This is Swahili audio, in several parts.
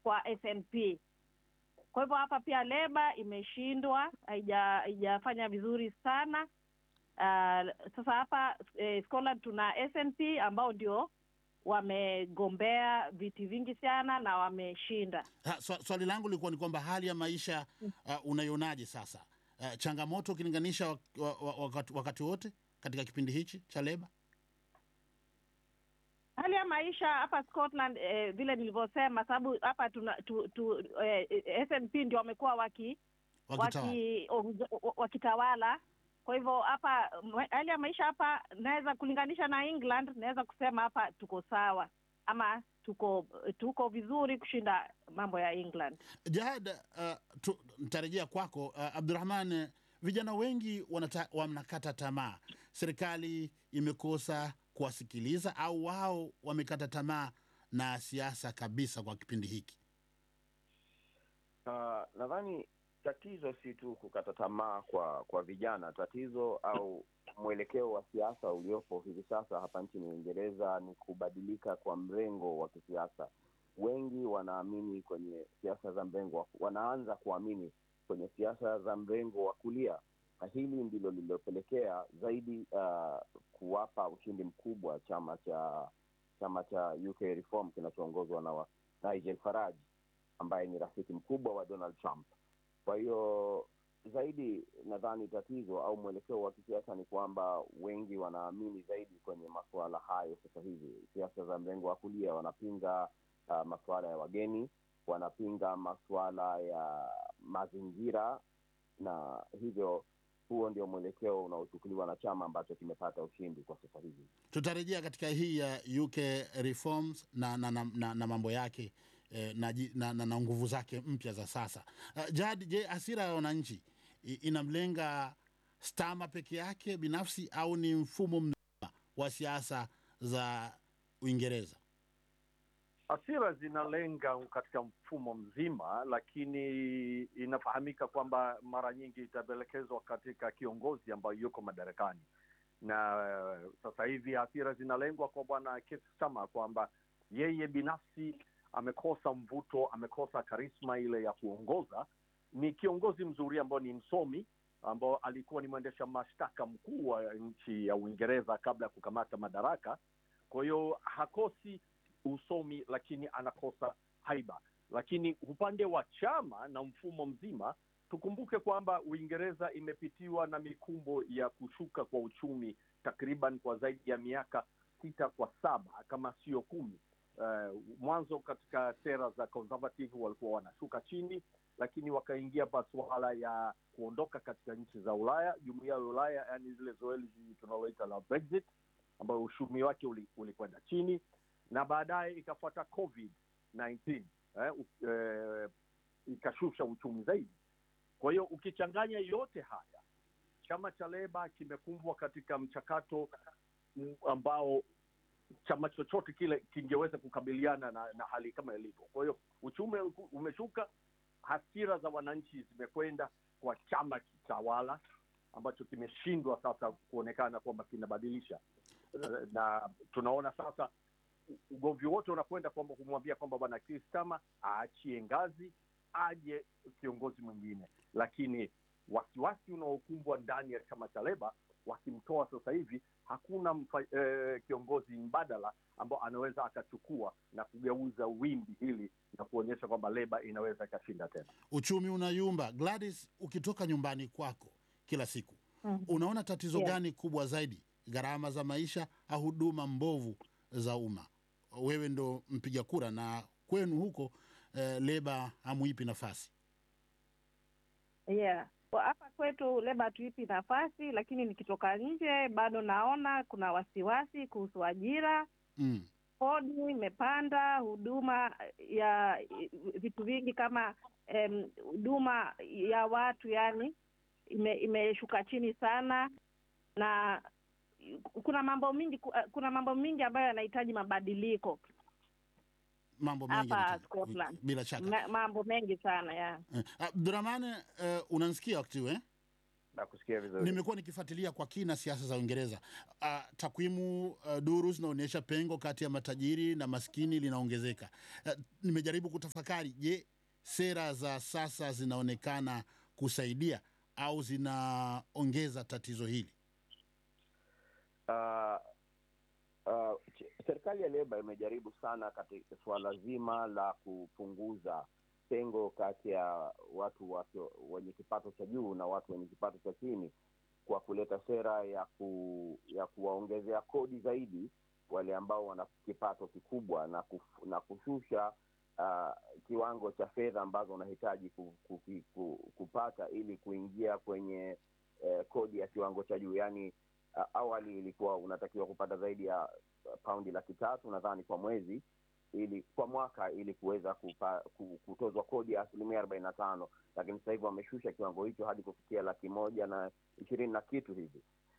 kwa SNP. Kwa hivyo hapa pia Leba imeshindwa, haija- haijafanya vizuri sana. Uh, sasa hapa eh, Scotland tuna SNP ambao ndio wamegombea viti vingi sana na wameshinda. Ha, swa- swali langu lilikuwa ni kwamba hali ya maisha uh, unaionaje sasa? Uh, changamoto ukilinganisha wak, wa, wa, wakati, wakati wote katika kipindi hichi cha Leba? Hali ya maisha hapa Scotland eh, vile nilivyosema, sababu hapa tuna tu, tu, eh, SNP ndio wamekuwa waki Wakitawala. waki- ongo- wakitawala. Kwa hivyo hapa mwe- hali ya maisha hapa naweza kulinganisha na England, naweza kusema hapa tuko sawa ama tuko tuko vizuri kushinda mambo ya England. Jahad, uh, tu- nitarejea kwako uh, Abdurahman. eh, Vijana wengi wanata, wanakata tamaa, serikali imekosa kuwasikiliza au wao wamekata tamaa na siasa kabisa kwa kipindi hiki. Uh, nadhani tatizo si tu kukata tamaa kwa kwa vijana. Tatizo au mwelekeo wa siasa uliopo hivi sasa hapa nchini Uingereza ni kubadilika kwa mrengo wa kisiasa. Wengi wanaamini kwenye siasa za mrengo wa, wanaanza kuamini kwenye siasa za mrengo wa kulia, na hili ndilo lililopelekea zaidi uh, kuwapa ushindi mkubwa chama cha chama cha UK Reform kinachoongozwa na wa- Nigel Farage ambaye ni rafiki mkubwa wa Donald Trump. Kwa hiyo zaidi, nadhani tatizo au mwelekeo wa kisiasa ni kwamba wengi wanaamini zaidi kwenye masuala hayo sasa hivi. Siasa za mrengo wa kulia wanapinga uh, masuala ya wageni, wanapinga masuala ya mazingira, na hivyo huo ndio mwelekeo unaochukuliwa na chama ambacho kimepata ushindi kwa sasa hivi. Tutarejea katika hii ya UK reforms na, na, na, na, na mambo yake eh, na, ji- na, na, na nguvu zake mpya za sasa. Uh, Jad, je, hasira ya wananchi i- inamlenga Stama peke yake binafsi au ni mfumo mzima wa siasa za Uingereza? Hasira zinalenga katika mfumo mzima, lakini inafahamika kwamba mara nyingi itaelekezwa katika kiongozi ambayo yuko madarakani, na eh, sasa hivi hasira zinalengwa kwa bwana Keir Starmer kwamba yeye binafsi amekosa mvuto, amekosa karisma ile ya kuongoza. Ni kiongozi mzuri ambao ni msomi ambao alikuwa ni mwendesha mashtaka mkuu wa nchi ya Uingereza kabla ya kukamata madaraka. Kwa hiyo hakosi usomi, lakini anakosa haiba. Lakini upande wa chama na mfumo mzima, tukumbuke kwamba Uingereza imepitiwa na mikumbo ya kushuka kwa uchumi takriban kwa zaidi ya miaka sita kwa saba kama sio kumi. Uh, mwanzo katika sera za conservative walikuwa wanashuka chini, lakini wakaingia masuala ya kuondoka katika nchi za Ulaya, jumuiya ya Ulaya, yani zile zoezi tunaloita la Brexit, ambayo uchumi wake uli- ulikwenda chini na baadaye ikafuata covid 19 eh, u- eh, ikashusha uchumi zaidi. Kwa hiyo ukichanganya yote haya, chama cha Leba kimekumbwa katika mchakato mm, ambao chama chochote kile kingeweza kukabiliana na, na hali kama ilivyo. Kwa hiyo uchumi uku- umeshuka, hasira za wananchi zimekwenda kwa chama kitawala ambacho kimeshindwa sasa kuonekana kwamba kinabadilisha, Eh, na tunaona sasa ugomvi wote unakwenda kwamba kumwambia kwamba bwana Keir Starmer aachie ngazi aje kiongozi mwingine, lakini wasiwasi unaokumbwa ndani ya chama cha Leba, wakimtoa sasa hivi hakuna mfa, eh, kiongozi mbadala ambao anaweza akachukua na kugeuza wimbi hili na kuonyesha kwamba Leba inaweza ikashinda tena. Uchumi unayumba. Gladys, ukitoka nyumbani kwako kila siku Mhm. unaona tatizo Yeah. gani kubwa zaidi, gharama za maisha au huduma mbovu za umma? Wewe ndo mpiga kura na kwenu huko eh, Leba hamuipi nafasi. Yeah. Kwa hapa kwetu Leba hatuipi nafasi, lakini nikitoka nje bado naona kuna wasiwasi kuhusu ajira. Mm. Kodi imepanda, huduma ya vitu vingi kama em, huduma ya watu yani ime- imeshuka chini sana, na kuna mambo mingi kuna mambo mingi ambayo yanahitaji mabadiliko Mambo mengi hapa yanahitaji- Scotland. bila shaka. Ma- mambo mengi sana ya Eh, Abdurahman, eh, unanisikia wakati huu eh? nakusikia vizuri. Nimekuwa nikifuatilia kwa kina siasa za Uingereza. Uh, takwimu uh, duru zinaonyesha pengo kati ya matajiri na maskini linaongezeka. Uh, nimejaribu kutafakari, je, sera za sasa zinaonekana kusaidia au zinaongeza tatizo hili? Uh, uh, ch- serikali ya Leba imejaribu sana katika suala zima la kupunguza pengo kati ya watu wasio- wenye kipato cha juu na watu wenye kipato cha chini kwa kuleta sera ya ku, ya kuwaongezea kodi zaidi wale ambao wana kipato kikubwa na, kuf, na kushusha uh, kiwango cha fedha ambazo unahitaji ku, ku, ku, kupata ili kuingia kwenye eh, kodi ya kiwango cha juu yaani uh, awali ilikuwa unatakiwa kupata zaidi ya uh, paundi laki tatu nadhani kwa mwezi ili kwa mwaka ili kuweza kupa, ku- kutozwa kodi ya asilimia arobaini na tano lakini sasa hivi wameshusha kiwango hicho hadi kufikia laki moja na ishirini na kitu hivi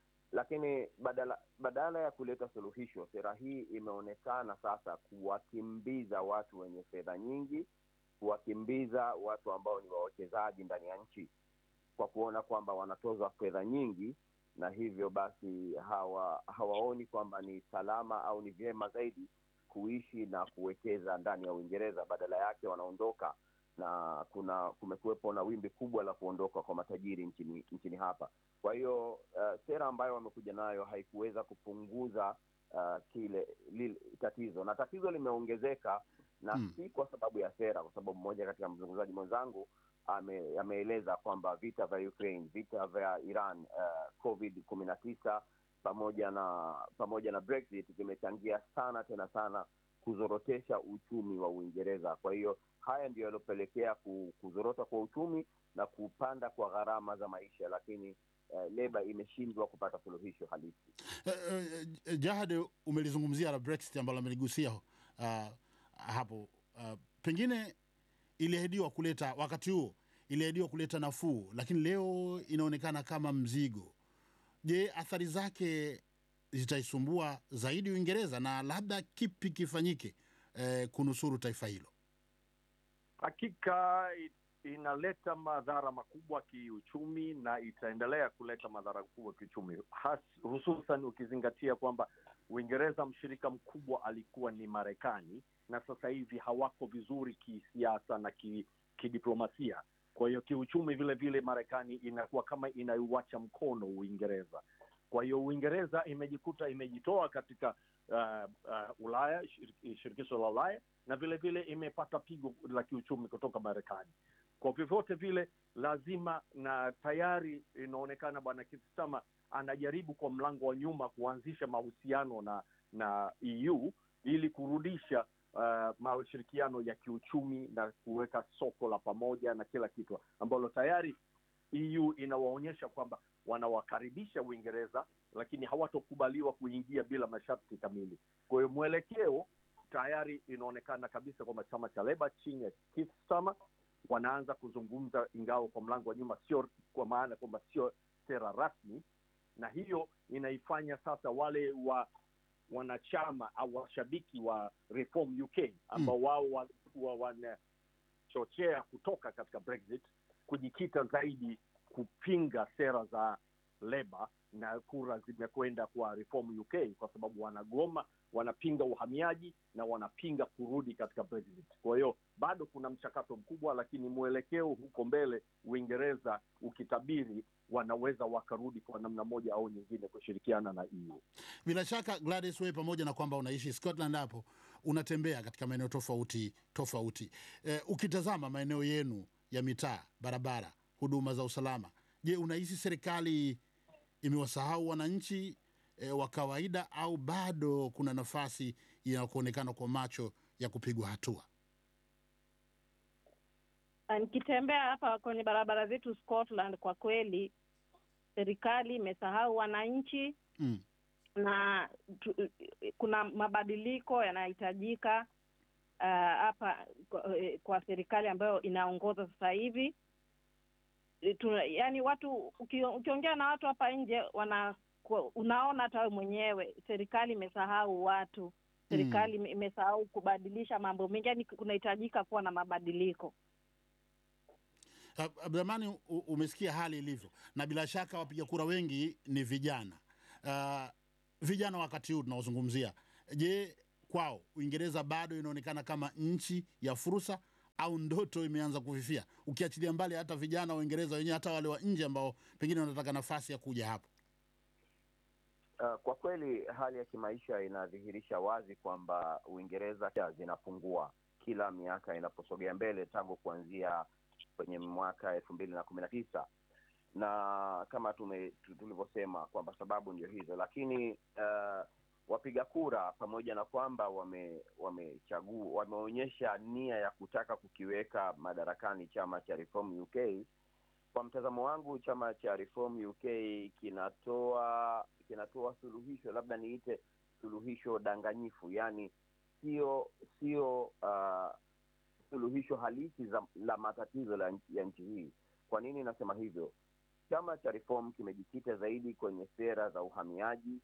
lakini badala badala ya kuleta suluhisho sera hii imeonekana sasa kuwakimbiza watu wenye fedha nyingi kuwakimbiza watu ambao ni wawekezaji ndani ya nchi kwa kuona kwamba wanatozwa fedha nyingi na hivyo basi hawa hawaoni kwamba ni salama au ni vyema zaidi kuishi na kuwekeza ndani ya Uingereza. Badala yake wanaondoka, na kuna kumekuwepo na wimbi kubwa la kuondoka kwa matajiri nchini nchini hapa. Kwa hiyo uh, sera ambayo wamekuja nayo haikuweza kupunguza uh, kile lile tatizo, na tatizo limeongezeka na Hmm. si kwa sababu ya sera, kwa sababu mmoja katika mzungumzaji mwenzangu ame, ameeleza kwamba vita vya Ukraine, vita vya Iran, uh, COVID kumi na tisa pamoja na pamoja na Brexit vimechangia sana tena sana kuzorotesha uchumi wa Uingereza. Kwa hiyo haya ndiyo yaliyopelekea ku- kuzorota kwa uchumi na kupanda kwa gharama za maisha, lakini uh, Leba imeshindwa kupata suluhisho halisi. Eh, eh, eh, Jahad, umelizungumzia la Brexit ambalo ameligusia uh, hapo uh, pengine iliahidiwa kuleta wakati huo iliahidiwa kuleta nafuu, lakini leo inaonekana kama mzigo. Je, athari zake zitaisumbua zaidi Uingereza na labda kipi kifanyike eh, kunusuru taifa hilo? Hakika i- inaleta madhara makubwa kiuchumi na itaendelea kuleta madhara makubwa kiuchumi, Has- hususan ukizingatia kwamba Uingereza mshirika mkubwa alikuwa ni Marekani, na sasa hivi hawako vizuri kisiasa na ki, kidiplomasia. Kwa hiyo kiuchumi vile vile Marekani inakuwa kama inaiwacha mkono Uingereza. Kwa hiyo Uingereza imejikuta imejitoa katika uh, uh, Ulaya, shir- shirikisho la Ulaya na vile vile imepata pigo la kiuchumi kutoka Marekani. Kwa vyovyote vile, lazima na tayari inaonekana bwana Kistama anajaribu kwa mlango wa nyuma kuanzisha mahusiano na na EU ili kurudisha uh, mashirikiano ya kiuchumi na kuweka soko la pamoja na kila kitu ambalo tayari EU inawaonyesha kwamba wanawakaribisha Uingereza, lakini hawatokubaliwa kuingia bila masharti kamili. Kwa hiyo mwelekeo tayari inaonekana kabisa kwamba chama cha Leba chini ya Keir Starmer wanaanza kuzungumza, ingawa kwa mlango wa nyuma, sio kwa maana kwamba sio sera rasmi, na hiyo inaifanya sasa wale wa wanachama au washabiki wa Reform UK ambao wao walikuwa wanachochea kutoka katika Brexit kujikita zaidi kupinga sera za Leba na kura zimekwenda kwa Reform UK kwa sababu wanagoma, wanapinga uhamiaji na wanapinga kurudi katika Brexit. Kwa hiyo bado kuna mchakato mkubwa, lakini mwelekeo huko mbele, Uingereza ukitabiri, wanaweza wakarudi kwa namna moja au nyingine kushirikiana na EU. Bila shaka Gladys, wewe pamoja na kwamba unaishi Scotland hapo unatembea katika maeneo tofauti tofauti. Eh, ukitazama maeneo yenu ya mitaa, barabara, huduma za usalama, je, unahisi serikali imewasahau wananchi eh, wa kawaida au bado kuna nafasi ya kuonekana kwa macho ya kupigwa hatua? Na nikitembea hapa kwenye barabara zetu Scotland, kwa kweli serikali imesahau wananchi Mm. na tu, kuna mabadiliko yanahitajika ah, hapa kwa, eh, kwa serikali ambayo inaongoza sasa hivi. Eh, tuna- Yaani watu uki, ukiongea na watu hapa nje wana kwa- unaona hata wewe mwenyewe serikali imesahau watu, serikali ime- imesahau kubadilisha mambo mengi, yaani kunahitajika kuwa na mabadiliko. Uh, Abdurahmani, u- umesikia hali ilivyo, na bila shaka wapiga kura wengi ni vijana. Uh, vijana wakati huu tunaozungumzia, je, kwao Uingereza bado inaonekana kama nchi ya fursa au ndoto imeanza kufifia, ukiachilia mbali hata vijana wa Uingereza wenyewe, hata wale wa nje ambao pengine wanataka nafasi ya kuja hapo? Uh, kwa kweli hali ya kimaisha inadhihirisha wazi kwamba Uingereza pia zinapungua kila miaka inaposogea mbele tangu kuanzia kwenye mwaka elfu mbili na kumi na tisa na kama tume tu- tulivyosema kwamba sababu ndio hizo, lakini uh, wapiga kura pamoja na kwamba wame wamechagua wameonyesha nia ya kutaka kukiweka madarakani chama cha Reform UK kwa mtazamo wangu chama cha Reform UK kinatoa kinatoa suluhisho labda niite suluhisho danganyifu yani sio sio uh, suluhisho halisi za, la matatizo la, nchi- ya nchi hii kwa nini nasema hivyo chama cha Reform kimejikita zaidi kwenye sera za uhamiaji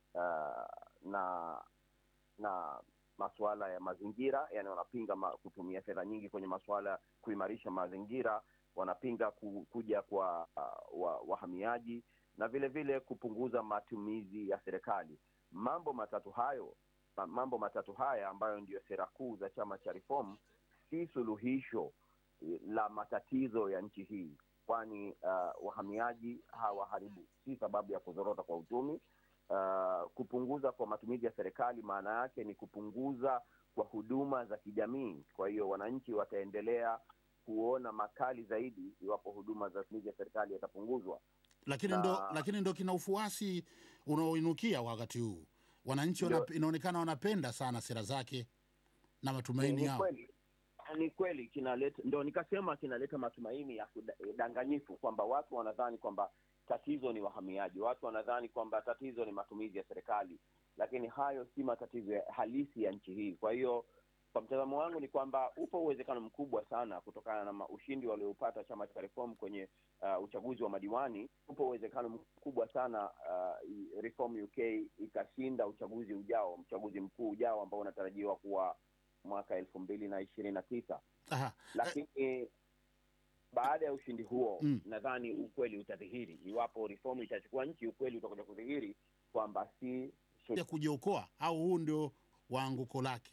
uh, na na masuala ya mazingira yani wanapinga ma, kutumia fedha nyingi kwenye masuala ya kuimarisha mazingira wanapinga ku, kuja kwa uh, wa, wahamiaji na vile vile kupunguza matumizi ya serikali mambo matatu hayo ma- mambo matatu haya ambayo ndiyo sera kuu za chama cha reform si suluhisho eh, la matatizo ya nchi hii kwani uh, wahamiaji hawaharibu si sababu ya kuzorota kwa uchumi uh, kupunguza kwa matumizi ya serikali maana yake ni kupunguza kwa huduma za kijamii kwa hiyo wananchi wataendelea kuona makali zaidi iwapo huduma za matumizi ya serikali yatapunguzwa lakini Na- ndo, lakini ndo kina ufuasi unaoinukia wakati huu. Wananchi Ndio. wana, inaonekana wanapenda sana sera zake na matumaini ni yao. kweli ni kweli kinaleta ndo nikasema kinaleta matumaini ya kudanganyifu kwamba watu wanadhani kwamba tatizo ni wahamiaji watu wanadhani kwamba tatizo ni matumizi ya serikali lakini hayo si matatizo ya halisi ya nchi hii kwa hiyo kwa mtazamo wangu ni kwamba upo uwezekano mkubwa sana kutokana na ma- ushindi walioupata chama cha reform kwenye uh, uchaguzi wa madiwani upo uwezekano mkubwa sana uh, i- reform uk ikashinda uchaguzi ujao uchaguzi mkuu ujao ambao unatarajiwa kuwa mwaka elfu mbili na ishirini na tisa Aha. lakini baada ya ushindi huo Mm. nadhani ukweli utadhihiri iwapo reform itachukua nchi ukweli utakuja kudhihiri kwamba si ya kujiokoa au huu ndio waanguko lake?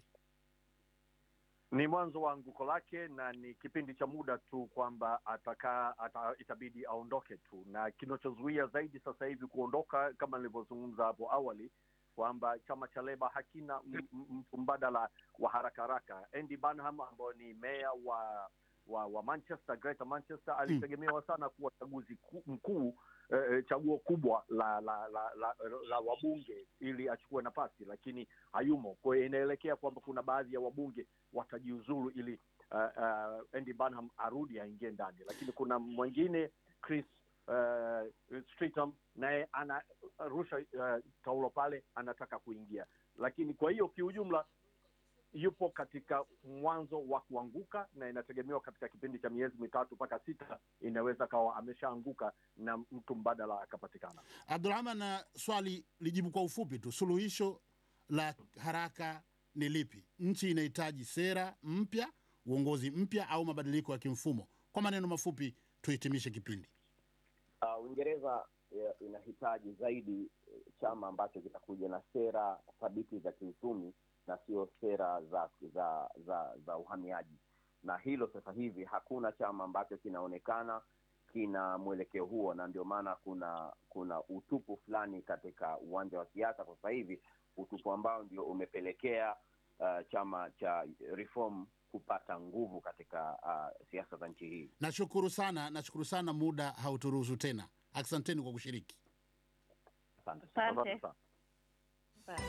ni mwanzo wa anguko lake na ni kipindi cha muda tu kwamba atakaa ata, itabidi aondoke tu na kinachozuia zaidi sasa hivi kuondoka kama nilivyozungumza hapo awali kwamba chama cha leba hakina m- m- mtu mbadala wa haraka haraka andy banham ambayo ni meya wa wa, wa manchester greater manchester alitegemewa sana kuwa chaguzi ku- mkuu eh, chaguo kubwa la la la, la, la wabunge ili achukue nafasi lakini hayumo kwa hiyo inaelekea kwamba kuna baadhi ya wabunge watajiuzuru ili uh, uh, Andy Burnham arudi aingie ndani, lakini kuna mwingine Chris uh, Streetum naye anarusha uh, taulo pale, anataka kuingia. Lakini kwa hiyo kiujumla yupo katika mwanzo wa kuanguka na inategemewa katika kipindi cha miezi mitatu mpaka sita inaweza kawa ameshaanguka na mtu mbadala akapatikana. Abdurahman, na swali lijibu kwa ufupi tu, suluhisho la haraka ni lipi? Nchi inahitaji sera mpya, uongozi mpya, au mabadiliko ya kimfumo? Kwa maneno mafupi, tuhitimishe kipindi. uh, Uingereza eh, inahitaji zaidi eh, chama ambacho kitakuja na sera thabiti za kiuchumi na sio sera za za za za uhamiaji, na hilo sasa hivi hakuna chama ambacho kinaonekana kina mwelekeo huo, na ndio maana kuna kuna utupu fulani katika uwanja wa siasa kwa sasa hivi, utupu ambao ndio umepelekea uh, chama cha Reform kupata nguvu katika uh, siasa za nchi hii. Nashukuru sana, nashukuru sana, muda hauturuhusu tena. Asanteni kwa kushiriki. Asante. Asante. Asante sana.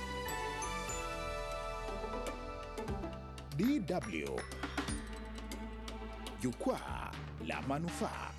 DW Jukwaa la Manufaa.